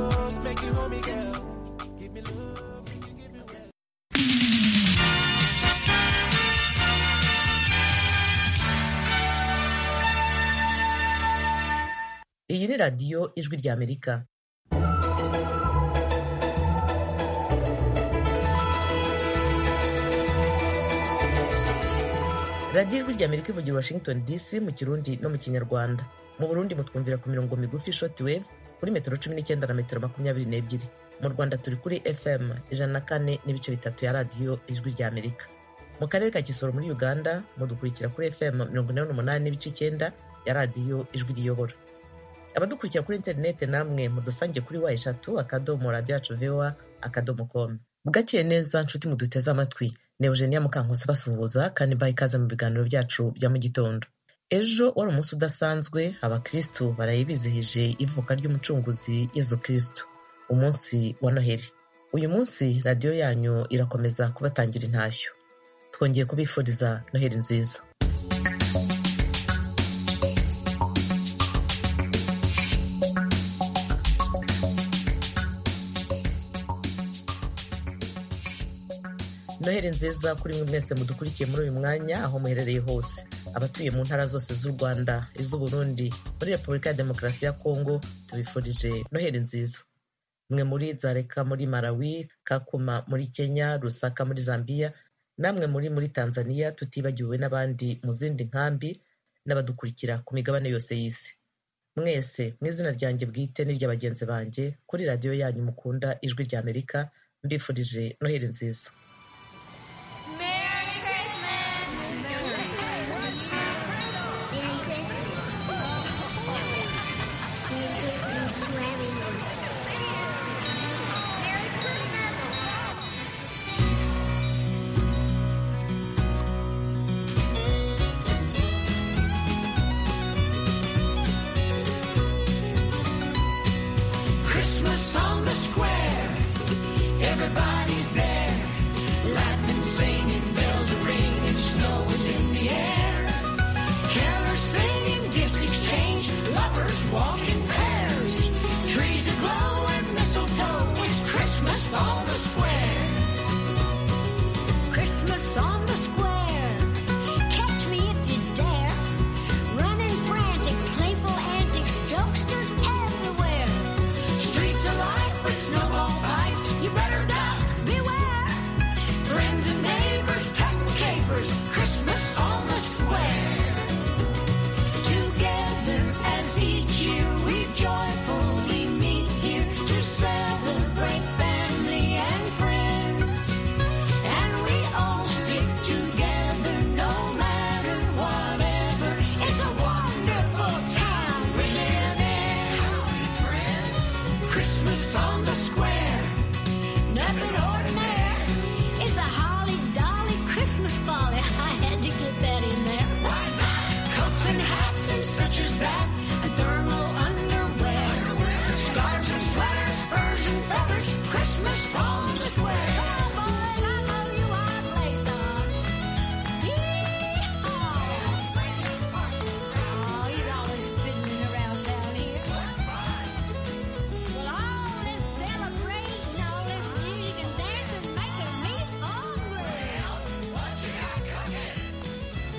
me, hold me, girl. Give me love, give me, give me well. Iyi ni radiyo Ijwi ry'Amerika. radiyo Ijwi ry'Amerika ivugira i Washington DC mu Kirundi no mu Kinyarwanda. Mu Burundi mutwumvira ku mirongo migufi short wave kuri metero cumi n'icyenda na metero makumyabiri n'ebyiri. Mu Rwanda turi kuri FM ijana na kane n'ibice bitatu ya radiyo Ijwi ry'Amerika. Mu karere ka Kisoro muri Uganda mudukurikira kuri FM mirongo inani n'umunani n'ibice icyenda ya radiyo Ijwi riyobora. abadukurikira kuri interineti namwe mudusange kuri wa eshatu akadomo radiyo yacu vewa akadomo komu bwakeye neza nshuti muduteze amatwi ni eugenia mukankusi basuhuza kandi mbaha ikaze mu biganiro byacu bya mu gitondo ejo wari umunsi udasanzwe abakristu baraye bizihije ivuka ry'umucunguzi yezu kristu umunsi wa noheli uyu munsi radiyo yanyu irakomeza kubatangira intashyo twongeye kubifuriza noheli nziza noheli nziza kuri mwe mwese mudukurikiye muri uyu mwanya aho muherereye hose abatuye mu ntara zose z'u rwanda iz'uburundi muri repubulika ya demokarasi ya kongo tubifurije noheli nziza mwe muri zareka muri malawi kakuma muri kenya rusaka muri zambia namwe muri muri tanzania tutibagiwe n'abandi mu zindi nkambi n'abadukurikira ku migabane yose y'isi mwese mu izina ryanjye bwite n'irya bagenzi banjye kuri radiyo yanyu mukunda ijwi rya amerika mbifurije noheli nziza Merry Christmas! Merry Christmas. Merry Christmas to everyone. Merry Christmas! Christmas on the square, everybody's there. Laughing, singing, bells are ringing, snow is in the air. Carolers singing, gifts exchange, lovers walk in pairs. Trees aglow and mistletoe, it's Christmas on the square. Christmas on the square. Catch me if you dare. Running frantic, playful antics, jokesters everywhere. Streets alive with snowball fights, you better duck. Beware. Friends and neighbors, cutting capers, Christmas on the square. Together as each year we joyfully meet here to celebrate family and friends. And we all stick together no matter whatever. It's a wonderful town we live in. Howdy, friends. Christmas on the square. Nothing ordinary. It's a holly dolly Christmas folly. I had to get that in there. Why not? Coats and hats and such as that, and thermal underwear. Scarves and sweaters, furs and feathers, Christmas on the square. Oh, boys, I know you are blazing. Yee-haw. Oh, you're always fiddling around down here. Well, all this celebrating, all this music and dancing making me hungry.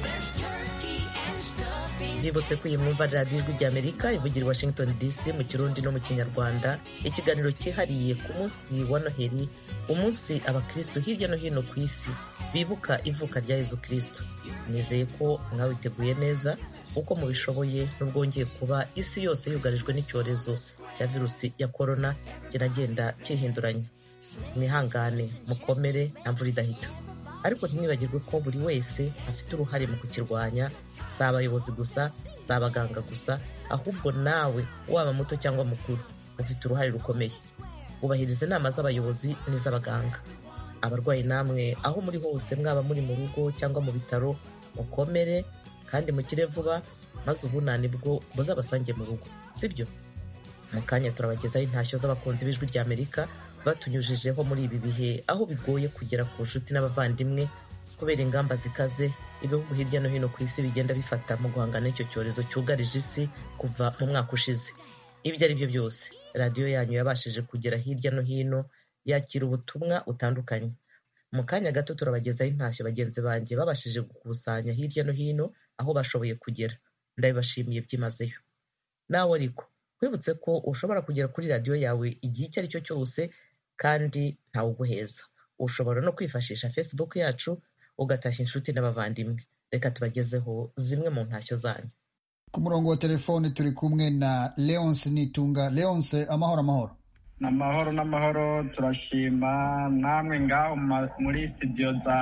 There's turkey and stuffing. ndibutse ko iyi mwumva radiyo ijwi rya amerika ivugira i washington dc mu kirundi no mu kinyarwanda ikiganiro cyihariye ku munsi wa noheli umunsi abakristu hirya no hino ku isi bibuka ivuka rya yezu kristu nizeye ko mwawiteguye neza uko mubishoboye nubwo wongeye kuba isi yose yugarijwe n'icyorezo cya virusi ya korona kiragenda cyihinduranya mwihangane mukomere nta mvura idahita ariko ntimwibagirwe ko buri wese afite uruhare mu kukirwanya si abayobozi gusa si abaganga gusa ahubwo nawe waba muto cyangwa mukuru ufite uruhare rukomeye wubahiriza inama z'abayobozi n'iz'abaganga abarwayi namwe aho muri hose mwaba muri mu rugo cyangwa mu bitaro mukomere kandi mukire vuba maze ubunani bwo buzabasange mu rugo sibyo mu kanya turabagezaho intashyo z'abakunzi b'ijwi rya amerika batunyujijeho muri ibi bihe aho bigoye kugera ku nshuti n'abavandimwe kubera ingamba zikaze ibihugu hirya no hino ku isi bigenda bifata mu guhangana n'icyo cyorezo cyugarije isi kuva mu mwaka ushize ibyo ari byo byose radiyo yanyu yabashije kugera hirya no hino yakira ubutumwa butandukanye mu kanya gato turabagezaho intashyo bagenzi banjye babashije gukusanya hirya no hino aho bashoboye kugera ndabibashimiye byimazeyo nawe ariko twibutse ko ushobora kugera kuri radiyo yawe igihe icyo ari cyo cyose kandi ntawuguheza ushobora no kwifashisha facebook yacu ugatashya inshuti n'abavandimwe reka tubagezeho zimwe mu ntashyo zanyu ku murongo wa telefoni turi kumwe na leonce nitunga leonce amahoro amahoro n'amahoro n'amahoro turashima namwe ngaho ma- muri studio za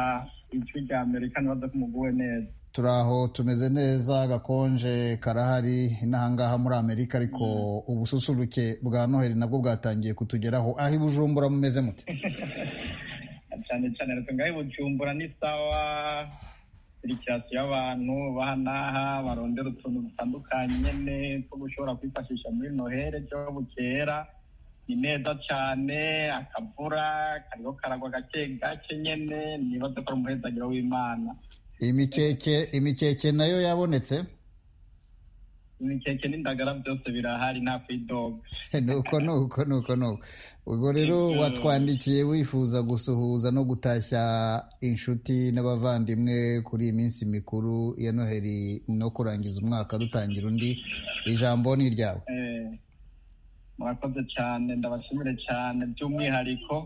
ijwi rya amerika niba muguwe neza turi aho tumeze neza agakonje karahari n'ahangaha muri amerika ariko ubususuruke bwa noheli nabwo bwatangiye kutugeraho aho i bujumbura mumeze mute cyane cyane reka ngaho i bujumbura ni sawa sirikirasi y'abantu baha n'aha barondera utuntu dutandukanye nyine two gushobora kwifashisha muri noheli byo bukera ni neza cyane akavura kariho karagwa gake gake nyine niba ko ari umuhezagiro w'imana imikeke imikeke nayo yabonetse imikeke n'indagara byose birahari nta kwidoga ni uko ni uko ni uko ni uko ubwo rero Ibyo- watwandikiye wifuza gusuhuza no gutashya inshuti n'abavandimwe kuri iyi minsi mikuru ya noheli no kurangiza umwaka dutangira undi ijambo ni iryawe Eh, murakoze cyane ndabashimire cyane by'umwihariko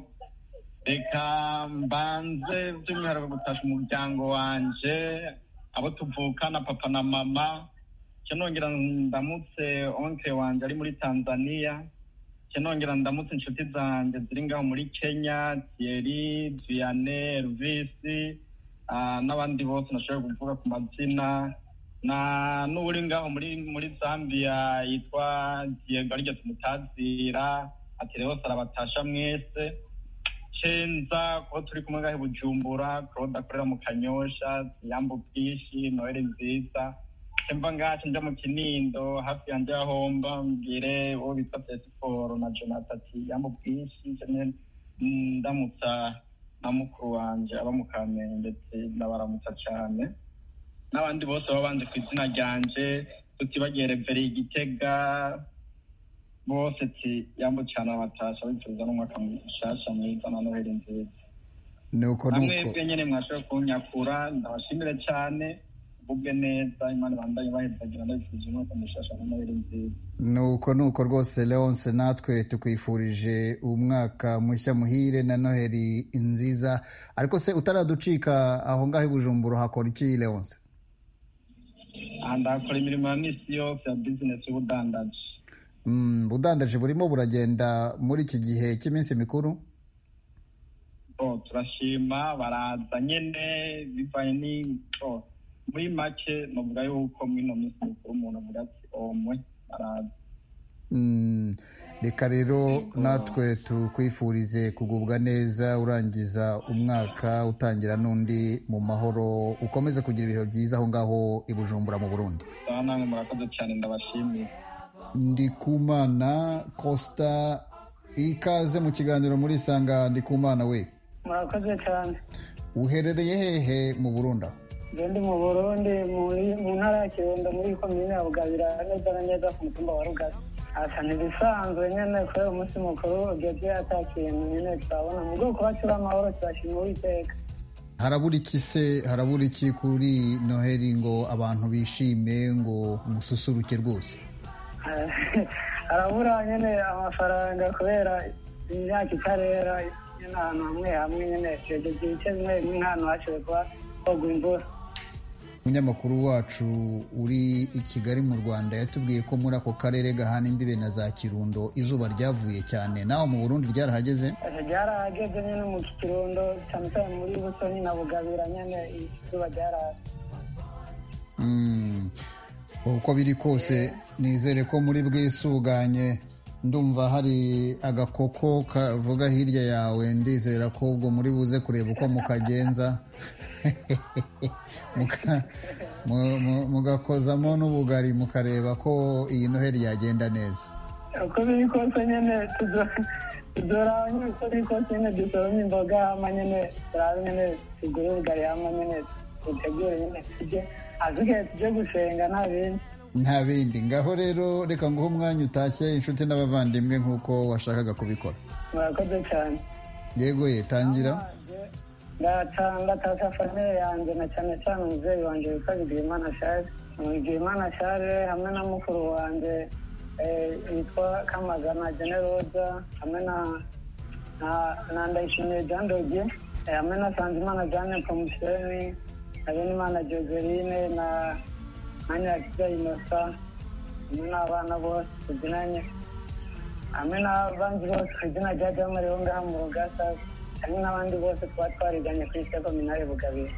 reka mbanze by'umwihariko gutasha umuryango wanje abo tuvukana papa na mama nce nongera ndamutse onke wanje ari muri tanzania nce nongera ndamutse inshuti zanjye ziri ngaho muri kenya thierry vianney elvisi ah, n'abandi bose nashobora kuvuga ku mazina na n'uri ngaho muri muri zambia yitwa diego aryo tumutazira ati rero sarabatasha mwese cenza kuba turi kumwe ngaho i bujumbura claude akorera mu kanyosha yambu bwinshi noheli nziza semva ngacu nja mu kinindo hafi yanje ya homba mbwire uwo bitwa tesiporo na jonathan ati yambu bwinshi njene ndamutsa na mukuru wanje aba mu kamenge ati ndabaramutsa cane n'abandi bose baba banze ku izina ryanje tutibagiye reveri igitega bose ti yambukirana abatasha bifuza n'umwaka mushasha mwiza na noheli nziza ni uko ni uko namwebwe nyene mwashoboye kunyakura ndabashimire cane ubwe neza imana ibandanye ibahezagira ndabifuza umwaka mushasha na noheli nziza ni uko ni uko rwose leonce natwe tukwifurije umwaka mushya muhire na noheli nziza ariko se utaraducika aho ngaho i bujumbura hakora iki leonce Ah, ndakora imirimo ya misi yose ya bizinesi y'ubudandaji Mm, budandaji burimo buragenda muri iki gihe cy'iminsi mikuru Oh, turashima baraza nyene bivanye ni oh, muri make novuga yuko mwino minsi mikuru umuntu avuga ati omwe baraza Mm, reka rero natwe tukwifurize kugubwa neza urangiza umwaka utangira n'undi mu mahoro ukomeze kugira ibihe byiza aho ngaho i bujumbura mu burundi sawa namwe murakoze cyane ndabashimiye ndikumana costa ikaze mu kiganiro muri isanga ndikumana we murakoze cyane uherereye hehe mu burundi aho? njye ndi mu burundi muri- mu ntara ya kirundo muri komine ya bugabira neza na neza ku mutumba wa rugari asa ntibisanzwe nyine kubera umunsi mukuru ugeze ata kintu nyine turabona mu bwoko bacu b'amahoro turashima uwiteka harabura iki se harabura iki kuri noheli ngo abantu bishime ngo mususuruke rwose harabura nyine amafaranga kubera imyaka itarera nyine ahantu hamwe hamwe nyine tugejeje ibice bimwe bimwe nk'ahantu hashoboye kuba hogwa imvura umunyamakuru wacu uri i kigali mu rwanda yatubwiye ko muri ako karere gahana imbibe na za kirundo izuba ryavuye cyane naho mu burundi ryarahageze Ese ryarahageze nyine mu kirundo cyane cyane muri busoni na bugabira nyine izuba ryaraje Mm. uko biri kose nizere ko muri bwisuganye ndumva hari agakoko kavuga hirya yawe ndizera ko ubwo muri buze kureba uko mukagenza Muka- mu- mu- mugakozamo n'ubugari mukareba ko iyi noheli yagenda neza uko biri kose nyine tuzo- tuzoraba nyine uko biri kose nyine dusorome imboga hama nyene turabe nyene tugure ubugari hama nyene dutegure nyene tujye ahasigaye tujye gusenga nta bindi nta bindi ngaho rero reka nguhe umwanya utashye inshuti n'abavandimwe nk'uko washakaga kubikora murakoze cyane yego ye tangira ndatanga famille yanjye na cyane cyane umubyeyi wanjye witwa bigiyimana shari bigiyimana shari hamwe na mukuru wanjye eh, yitwa kamagana generoza hamwe na na- na ndayishimiye jandoge hamwe na sanzimana jane promusiyoni na benimana joseline na na nyakiza inosa hamwe n'abana bose tubyinanye hamwe n'abandi bose ku izina rya jamari bo ngaha mu rugasa hamwe n'abandi bose tuba twariganye ku isi ya kominari bugabire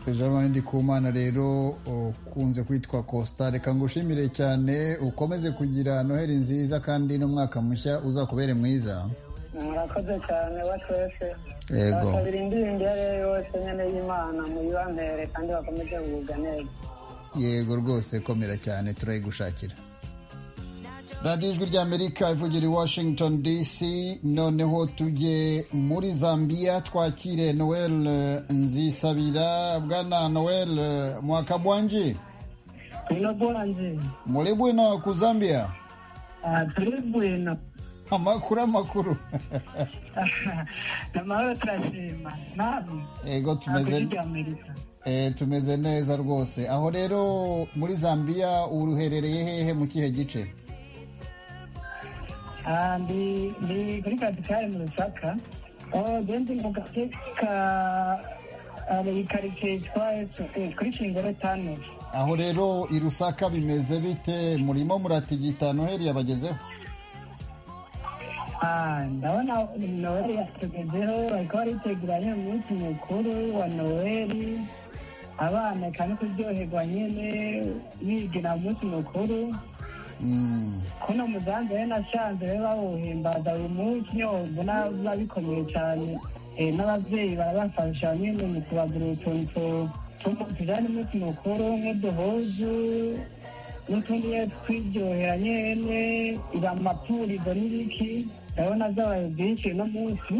jean ndikumana rero ukunze kwitwa costa reka ngushimire cyane ukomeze kugira noheli nziza kandi n'umwaka mushya uzakubere mwiza murakoze cyane wa twese Yego. abasabira indirimbo iyo ari yo yose nyine y'imana muyibampere kandi bakomeze kugubwa neza yego rwose komera cyane turayigushakira radiyo ijwi ry'amerika ivugira i washington dc noneho tujye muri zambia twakire noel eh, nzisabira bwana noel eh, mwaka bwanji tuna bwanjye muri bwino ku zambia turi bwino amakuru amakuru ni amahoro turashima namwe yego tumeze amerika Eh, tumeze neza rwose aho rero muri zambia uruherereye hehe mu kihe gice Ah, ndi ndi kuri katikari mu rusaka Oh, genzi mu gace ka ari karitsiye yitwa esoperi kuri shingiro tanu aho rero i rusaka bimeze bite murimo muratigita noheli yabagezeho Ah, ndabona noweli yatugezeho bariko bariteguranye umunsi mukuru wa noweli abana eka no kuryoherwa nyene bigira umunsi mukuru Mm, kuno musanze rero nasanze rero bawuhimbaza buri munsi nyine ubona biba bikomeye cyane Eh, n'ababyeyi barabafasha nyine mu kubagura utuntu tu- tu- tujyanye n'umunsi mukuru nk'uduhuzu n'utundi nyine twiryohera nyine iba amapurizo n'ibiki ndabona zabaye byinshi uno munsi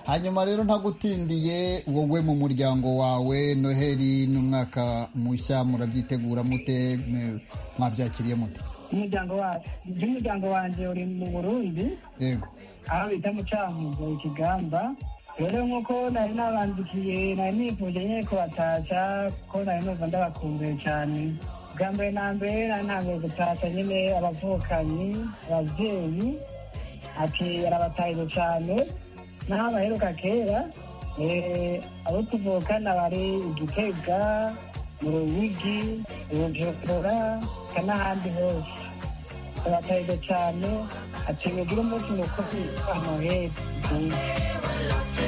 hanyuma rero ntagutindiye wowe mu muryango wawe noheli n'umwaka mushya murabyitegura mute mwe- mwabyakiriye mute umuryango wacu by'umuryango wanjye uri mu burundi yego aho bita mucamuzo ikigamba rero nk'uko nari nabandikiye nari nifuje nyine kubatashya kuko nari numva ndabakumbuye cyane bwa mbere na mbere nari ntangiye gutashya nyine abavukanyi ababyeyi ati arabatahije cyane n'aho abaheruka kera eh, abo tuvukana bari igitega mu ruyigi ubujumbura eka n'ahandi hose aratahirwa cyane ati mugire umunsi mukuru witwa noheli nziza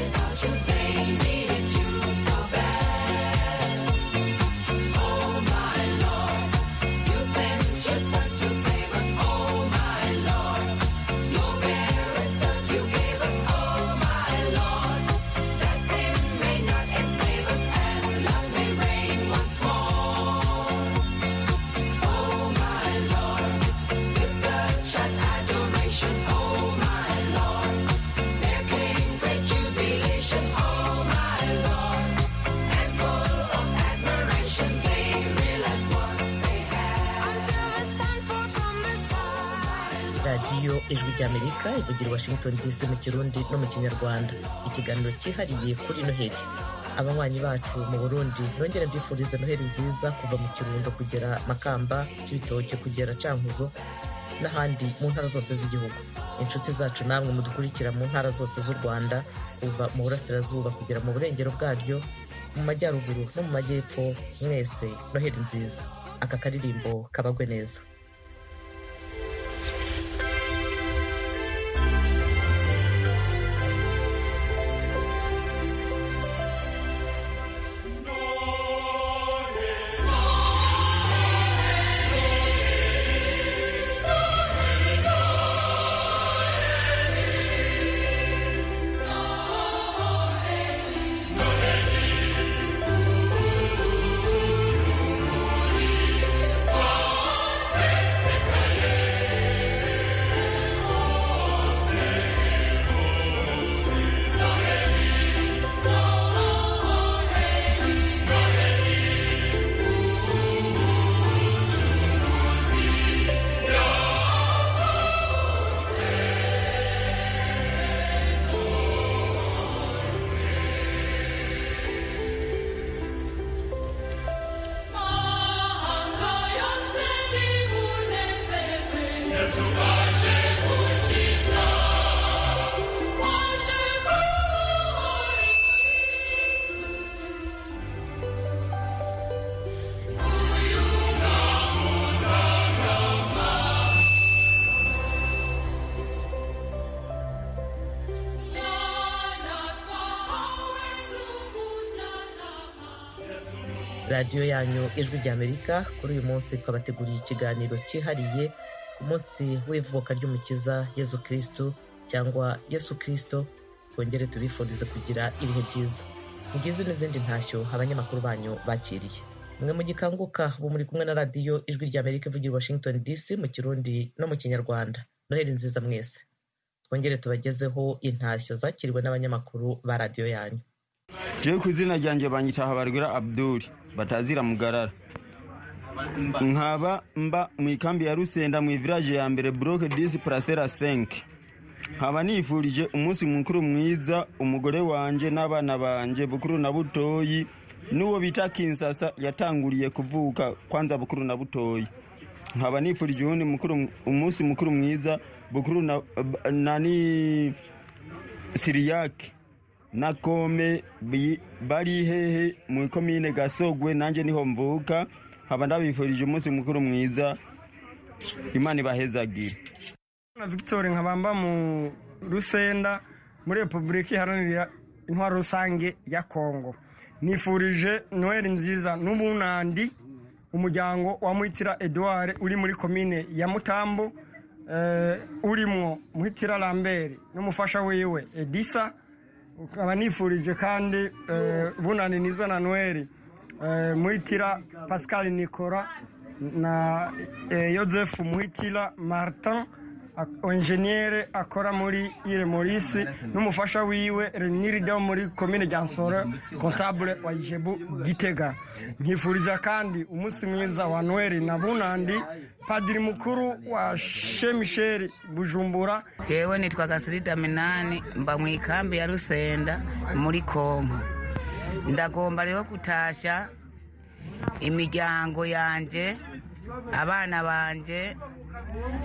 radiyo ijwi ry'amerika ivugira washington dc mu kirundi no mu kinyarwanda ikiganiro cyihariye kuri noheli abanywanyi bacu mu burundi nongere mbifuriza noheli nziza kuva mu kirundo kugera makamba kibitoke kugera cankuzo n'ahandi mu ntara zose z'igihugu inshuti zacu namwe mudukurikira mu ntara zose z'u rwanda kuva mu burasirazuba kugera mu burengero bwaryo mu majyaruguru no mu majyepfo mwese noheli nziza aka karirimbo kabagwe neza Say radiyo yanyu ijwi ry'amerika kuri uyu munsi twabateguriye ikiganiro cyihariye ku munsi w'ivuka ry'umukiza yezu kirisitu cyangwa yesu kirisitu twongere tubifurize kugira ibihe byiza ngizi n'izindi ntashyo abanyamakuru banyu bakiriye mwe mu gikanguka ubu muri kumwe na radiyo ijwi ry'amerika ivugira i washington dc mu kirundi no mu kinyarwanda noheli nziza mwese twongere tubagezeho intashyo zakiriwe n'abanyamakuru ba radiyo yanyu jewe ku izina ryanjye banyita habarwira abduri batazira mugarara nkaba mba mu ikambi ya rusenda mu iviraje ya mbere buroke disi purasera senke nkaba nifurije umunsi mukuru mwiza umugore wanjye n'abana banjye bukuru na butoyi n'uwo bita kinsasa yatanguriye kuvuka kwanza bukuru na butoyi nkaba nifurije uwundi mukuru- umunsi mukuru mwiza bukuru na, nani siriyake na kome bi- bari hehe mu ikomine gasogwe nanjye niho mvuka nkaba ndabifurije umunsi mukuru mwiza imana ibahezagire na victoire nkabamba mu rusenda muri repubulika iharanira intwaro rusange ya kongo nifurije noheli nziza n'ubunandi umuryango wa muhitira edouard uri muri komine ya mutambo eh, urimwo muhitira lambert n'umufasha wiwe edisa ukaba nifurije kandi eh, bunani nizo na noheli eh, muhitira pascal nicola na eh, joseph muhitira martin ak- enjeniyeri akora muri ire morisi n'umufasha wiwe renirida wo muri komine jansoro konsabure wa jebu gitega nkifuriza kandi umunsi mwiza wa noheli na bunandi padiri mukuru wa shemisheri bujumbura jewe nitwa gasirida minani mba mu ikambi ya rusenda muri konko ndagomba rero kutasha imiryango yanje abana banje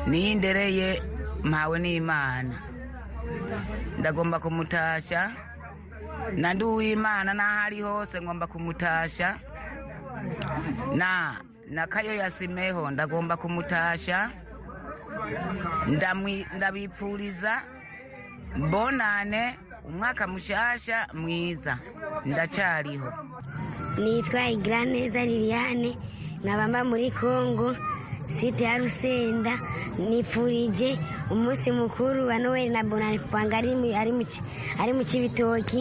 niyo ndereye mpawe n'imana ndagomba kumutasha na ndi uw'imana n'aho ari hose ngomba kumutasha na na kayo yasimeho ndagomba kumutasha Ndamwi- ndabipfuriza mbonane umwaka mushasha mwiza ndacyariho nitwa Igiraneza liliane nkabamba muri kongo site ya rusenda nipfurije umunsi mukuru wa noheli na bonani kupanga ari mu- ari mu ki- ari mu kibitoki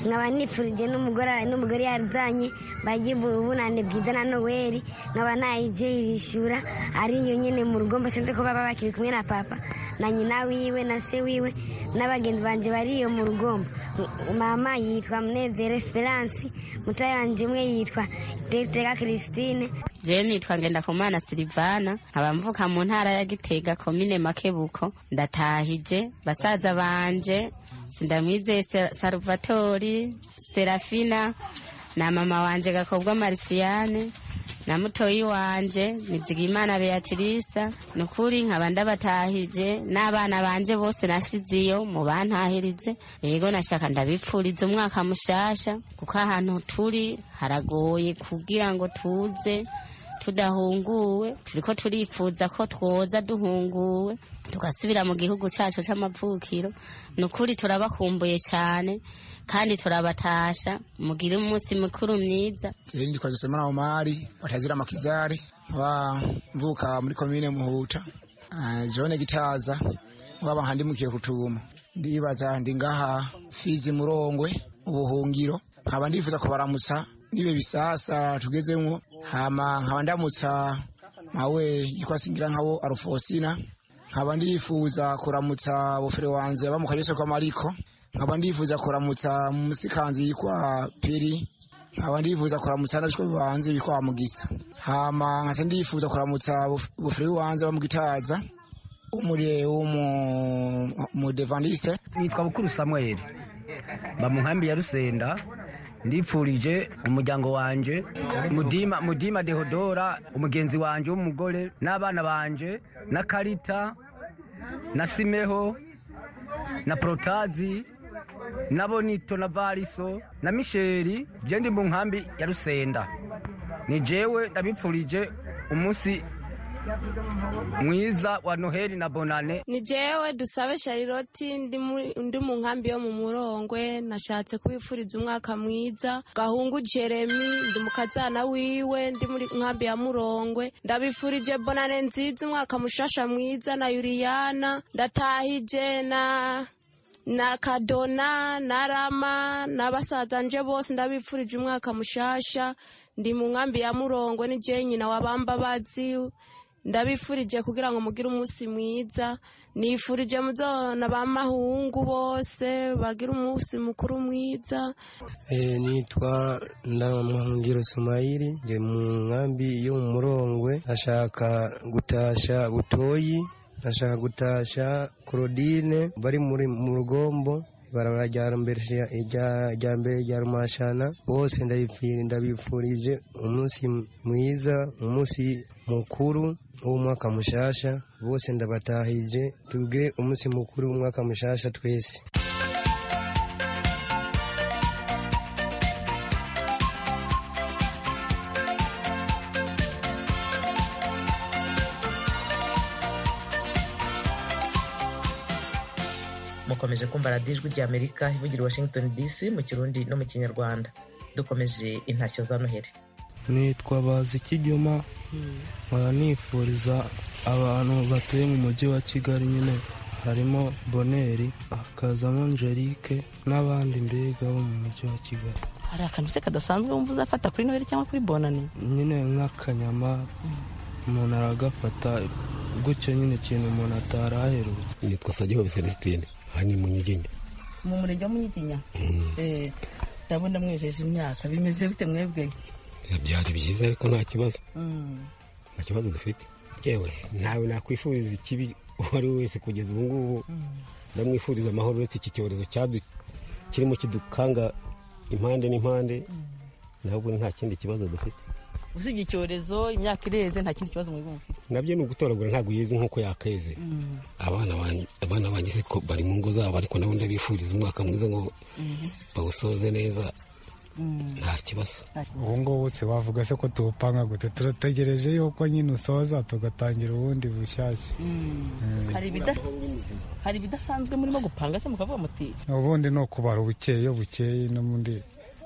nkaba nipfurije n'umugore n'umugore yazanye bagiye ubunane bwiza na noheli nkaba nayije yishyura ari yo nyine mu rugo mbese nzi ko baba bakiri kumwe na papa na nyina wiwe na se wiwe n'abagenzi banjye bari iyo mu rugombo mama yitwa munezero esperance muto yanjye umwe yitwa Dr. christine jewe nitwa ngendakumana silivana nkaba mvuka mu ntara ya gitega komine makebuko ndatahije basaza banje sindamwizeye Se- saluvatori serafina na mama wanje gakobwa marisiyane na mutoyi wanje nizigimana beatirisa ni ukuri nkaba ndabatahije n'abana banje bose nasiziyo mu bantahirize yego nashaka ndabipfuriza umwaka mushasha kuko ahantu turi haragoye kugira ngo tuze tudahunguwe turiko turipfuza ko twoza duhunguwe tugasubira mu gihugu cyacu cy'amavukiro ni ukuri turabakumbuye cyane kandi turabatasha mugire umunsi mukuru mwiza Jeri ndiko Josemana Omari watazira makizari wa mvuka muri komine Muhuta Ah, jone gitaza waba handimukiye kutuma ndibaza ndi ngaha fizi murongwe ubuhungiro nkaba ndifuza kubaramutsa nibe bisasa tugezemwo hama nkaba ndamutsa mawe yitwa singira nkabo Arufosina nkaba ndifuza kuramutsa bufere wanje bamuka Yesu kwa Mariko nkaba ndifuza kuramutsa musikanzi yitwa Peri nkaba ndifuza kuramutsa nabyo bibanze bikwa mugisa hama nkase ndifuza kuramutsa buf- bufuri wanze bamugitaza umure umu mudevandiste nitwa bukuru samuel mba mu nkambi ya rusenda ndipfurije umuryango wanje mudima mudima dehodora umugenzi wanje w'umugore n'abana banje na karita na simeho na protazi na bonito na variso na misheri je ndi mu nkambi ya rusenda ni jewe ndabipfurije umunsi mwiza wa noheli na bonane ni jewe dusabe shariroti ndi mu- ndi mu nkambi yo mu murongwe nashatse kubifuriza umwaka mwiza gahungu jeremi ndi mukazana wiwe ndi muri nkambi ya murongwe ndabifurije bonane nziza umwaka mushasha mwiza na yuriyana ndatahije na na kadona na rama na basaza nje bose ndabifurije umwaka mushasha ndi mu nkambi ya murongwe ni jewe nyina wabambabazi ndabifurije kugira ngo mugire umunsi mwiza nifurije muzona b'amahungu bose bagire umunsi mukuru mwiza Eh, nitwa ndamahungiro sumayiri ndi mu nkambi yo mu murongwe ndashaka gutasha butoyi ndashaka gutasha korodine bari muri mu rugombo ibarabara rya mbere rya- rya- rya mbere rya rumashana bose ndabifi- ndabifurije umunsi mwiza umunsi mukuru w'umwaka mushasha bose ndabatahije tubwire umunsi mukuru w'umwaka mushasha twese mukomeje kumva radiyo ijwi ry'amerika ivugira i washington dc mu kirundi no mu kinyarwanda dukomeje intashyo za noheli nitwa bazi kijyoma nkora nifuriza abantu batuye mu mujyi wa kigali nyine harimo boneri hakazamo angelique n'abandi mbega bo mu mujyi wa kigali hari akantu se kadasanzwe wumva uzafata kuri noheli cyangwa kuri bonane nyine nk'akanyama umuntu aragafata gutyo nyine ikintu umuntu atari aherutse nitwa sagihobe celestine aha ni mu nyiginya mu murenge wa munyiginya Eh, ndabona mwejeje imyaka bimeze bite mwebwe byari byiza ariko nta kibazo Mm. nta kibazo dufite yewe ntawe nakwifuriza ikibi uwo ari we wese kugeza ubu ngubu ndamwifuriza amahoro uretse iki cyorezo cyadu- kirimo kidukanga impande n'impande ntabwo nta kindi kibazo dufite usibye icyorezo imyaka ireze nta kindi kibazo mwebwe mufite nabyo ni ugutoragura ntabwo yizi nk'uko yakeze Mm. abana banjye abana banjye se ko bari mu ngo zabo ariko nabo ndabifuriza umwaka mwiza ngo Mhm. bawusoze neza Mm. nta kibazo ubu ngubu si wavuga se ko tuwupanga gute turategereje yuko nyine usoza tugatangira ubundi bushyashya Mm. hari ibida- hari ibidasanzwe murimo gupanga se mukavuga muti ubundi ni ukubara ubukeye bukeye n'ubundi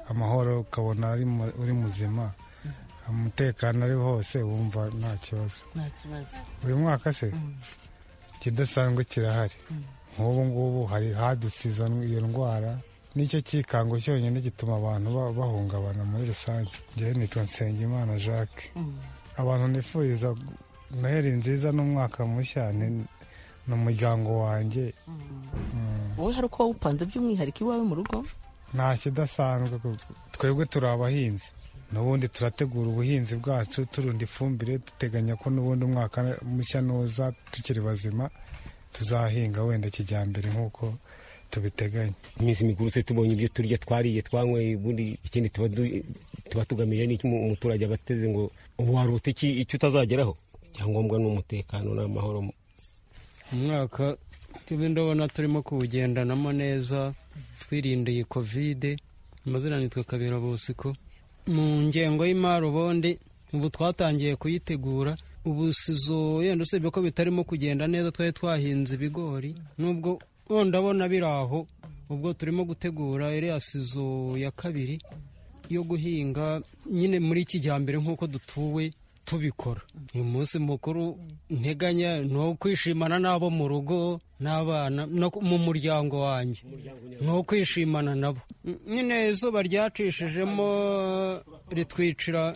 amahoro ukabona ari mu- uri muzima umutekano ari hose wumva nta kibazo nta kibazo uyu mwaka se ikidasanzwe kirahari nk'ubu ngubu hari hadutse izo- iyo ndwara nicyo cyikango cyonyine gituma abantu ba- bahungabana muri rusange ngewe nitwa nsengimana jacques abantu nifuriza noheli nziza n'umwaka mushya ni ni umuryango wanjye wowe hari uko wawupanze by'umwihariko iwawe mu rugo nta kidasanzwe kuko twebwe turi abahinzi n'ubundi turategura ubuhinzi bwacu turunda ifumbire duteganya ko n'ubundi umwaka mushya nuza tukiri bazima tuzahinga wenda kijyambere nk'uko tubiteganya iminsi mikuru se tubonye ibyo turya twariye twanyweye ubundi ikindi tuba du- tuba tugamije n'iki mu- umuturage aba ateze ngo ubu waruta iki icyo utazageraho icyangombwa ni umutekano n'amahoro umwaka twebwe ndabona turimo kuwugendanamo neza twirinda iyi kovide amazina nitwa kabera bosiko mu ngengo y'imari ubundi ubu twatangiye kuyitegura ubu sizo yenda usibye ko bitarimo kugenda neza twari twahinze ibigori nubwo oh, ndabona biri aho ubwo turimo gutegura iriya sizo ya kabiri yo guhinga nyine muri kijyambere nk'uko dutuwe tubikora uyu munsi mukuru nteganya ni uwo kwishimana n'abo mu rugo n'abana no ku- mu muryango wanjye ni uwo kwishimana nabo Mm, nyine izuba ryacishijemo ritwicira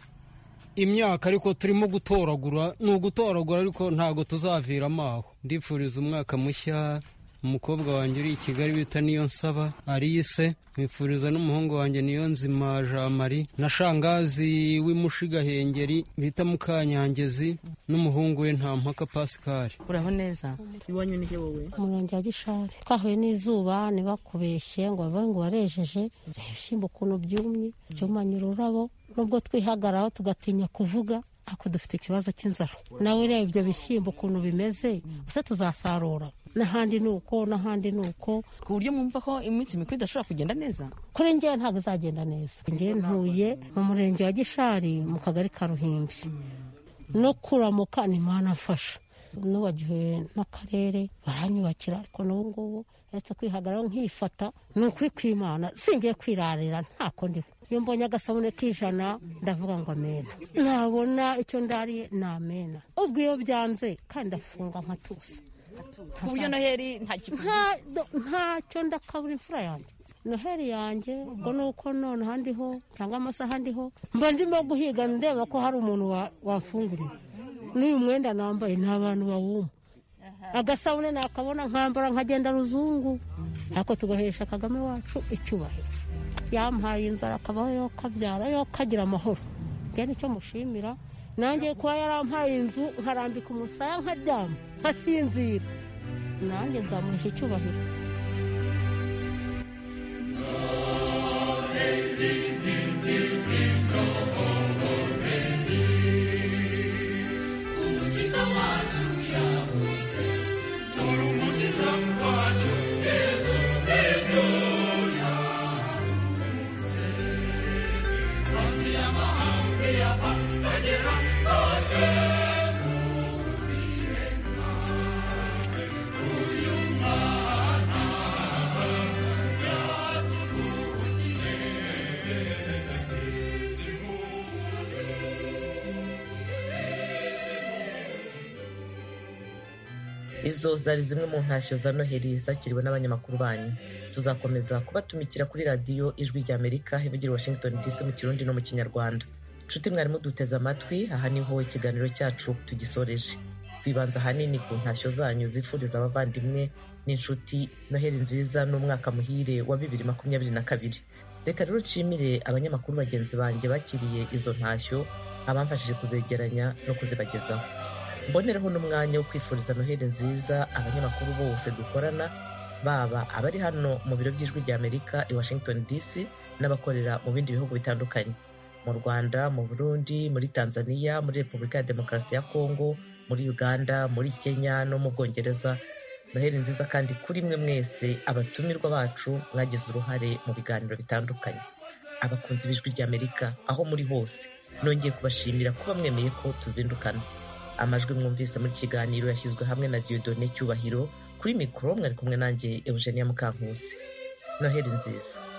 imyaka ariko turimo gutoragura ni ugutoragura ariko ntabwo tuzaviramo aho ndifuriza umwaka mushya umukobwa wanjye uri i kigali wita niyo nsaba arise nifuriza n'umuhungu wanjye niyo nzima jamari na shangazi w'imushigahengeri bita mukanyangezi n'umuhungu we nta mpaka pascal uraho neza iwanyu ni he wowe murenge wa gishari twahuye n'izuba ntibakubeshye ngo bavuge ngo warejeje reba ibishyimbo ukuntu byumye byumanye ururabo nubwo twihagararaho tugatinya kuvuga ariko dufite ikibazo cy'inzara nawe reba ibyo bishyimbo ukuntu bimeze ese tuzasarura n'ahandi ni uko n'ahandi ni uko ku buryo mwumva ko iminsi mikuru idashobora kugenda neza kuri njyewe ntabwo izagenda neza njyewe ntuye mu murenge wa gishari mu kagari ka ruhimbi no kuramuka ni mana mfasha n'ubagiwe n'akarere baranyubakira ariko n'ubu ngubu uretse kwihagararaho nkifata ni ukuri kw'imana singiye kwirarira ntako ndiho iyo mbonye agasabune k'ijana ndavuga ngo amena nabona icyo ndariye namena ubwo iyo byanze kandi ndafunga nkatusa ku buryo noheli nta kiguzi Nta- ntacyo ndakabura imfura yanjye noheli yanjye ubwo ni uko none handiho cyangwa amasaha ndiho mba ndimo guhiga ndeba ko hari umuntu wa- wamfunguriye n'uyu mwenda nambaye nta bantu bawuma agasabune nakabona nkambara nkagenda ruzungu ariko tugahesha kagame wacu icyubahiro yampaye inzara akabaho yo kabyara yo kagira amahoro rero icyo mushimira nanjye kuba yarampaye inzu nkarambika umusaya nkaryama nkasinzira nanjye nzamuhisha icyubahiro Umukiza wacu yavutse. Dore umukiza wacu Yesu Kristo yavutse. Mazi y'amahanga yava agera hose muri iremwa. Uyu mwana yatuvukiye. izo zari zimwe mu ntashyo za noheli zakiriwe n'abanyamakuru banyu tuzakomeza kubatumikira kuri radiyo ijwi rya amerika ivugira washington dc mu kirundi no mu kinyarwanda nshuti mwarimu duteze amatwi aha niho ikiganiro cyacu tugisoreje twibanza ahanini ku ntashyo zanyu zifuriza abavandimwe n'inshuti noheli nziza n'umwaka muhire wa bibiri makumyabiri na kabiri reka rero nshimire abanyamakuru bagenzi banjye bakiriye izo ntashyo abamfashije kuzegeranya no kuzibagezaho mboneraho n'umwanya wo kwifuriza noheli nziza abanyamakuru bose dukorana baba abari hano mu biro by'ijwi rya amerika i washington dc n'abakorera mu bindi bihugu bitandukanye mu rwanda mu burundi muri tanzania muri repubulika ya demokarasi ya kongo muri uganda muri kenya no mu bwongereza noheli nziza kandi kuri mwe mwese abatumirwa bacu mwagize uruhare mu biganiro bitandukanye abakunzi b'ijwi rya amerika aho muri hose nongeye kubashimira kuba mwemeye ko tuzindukana amajwi mwumvise muri kiganiro yashyizwe hamwe na diodone cyubahiro kuri mikoro mwari kumwe nanjye eugenia mukankusi noheli nziza